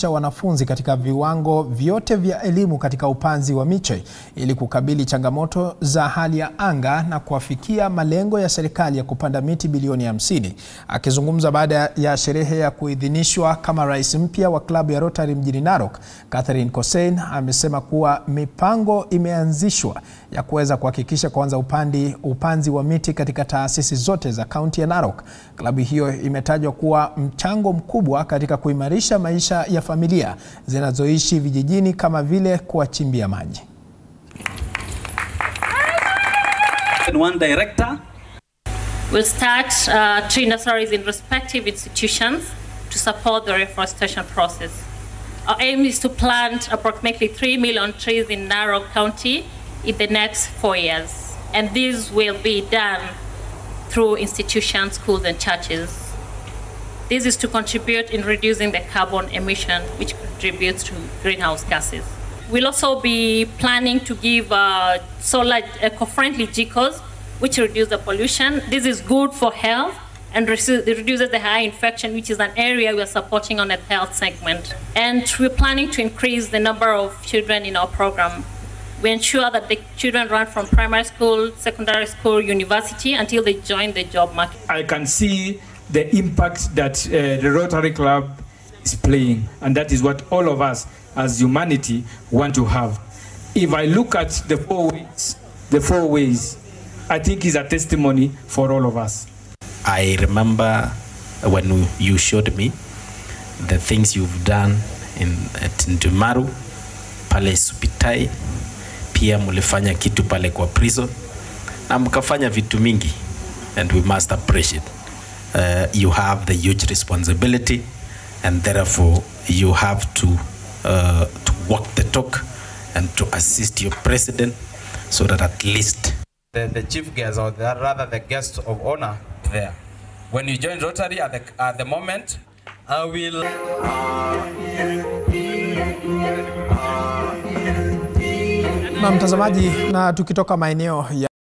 kuhusisha wanafunzi katika viwango vyote vya elimu katika upanzi wa miche ili kukabili changamoto za hali ya anga na kuafikia malengo ya serikali ya kupanda miti bilioni 50. Akizungumza baada ya sherehe ya kuidhinishwa kama rais mpya wa klabu ya Rotary mjini Narok, Catherine Kosein amesema kuwa mipango imeanzishwa ya kuweza kuhakikisha kuanza upandi upanzi wa miti katika taasisi zote za kaunti ya Narok. Klabu hiyo imetajwa kuwa mchango mkubwa katika kuimarisha maisha ya familia zinazoishi vijijini kama vile kuwachimbia maji. One director. We'll start uh, tree nurseries in respective institutions to support the reforestation process. Our aim is to plant approximately 3 million trees in Narok County in the next four years. And this will be done through institutions, schools, and churches. This is to contribute in reducing the carbon emission, which contributes to greenhouse gases. We'll also be planning to give uh, solar eco-friendly GCOs, which reduce the pollution. This is good for health and reduces the high infection, which is an area we are supporting on the health segment. And we're planning to increase the number of children in our program. We ensure that the children run from primary school, secondary school, university until they join the job market. I can see the impact that uh, the Rotary Club is playing, and that is what all of us as humanity want to have. If I look at the four ways, the four ways, I think is a testimony for all of us. I remember when you showed me the things you've done in at Ndumaru, pale Supitai, pia mulifanya kitu pale kwa prison na mkafanya vitu mingi and we must appreciate. Uh, you have the huge responsibility and therefore you have to uh, to walk the talk and to assist your president so that at least the, the chief guest or the, rather the guest of honor there. When you join Rotary at the, at the moment, I will. Na mtazamaji, na tukitoka maeneo ya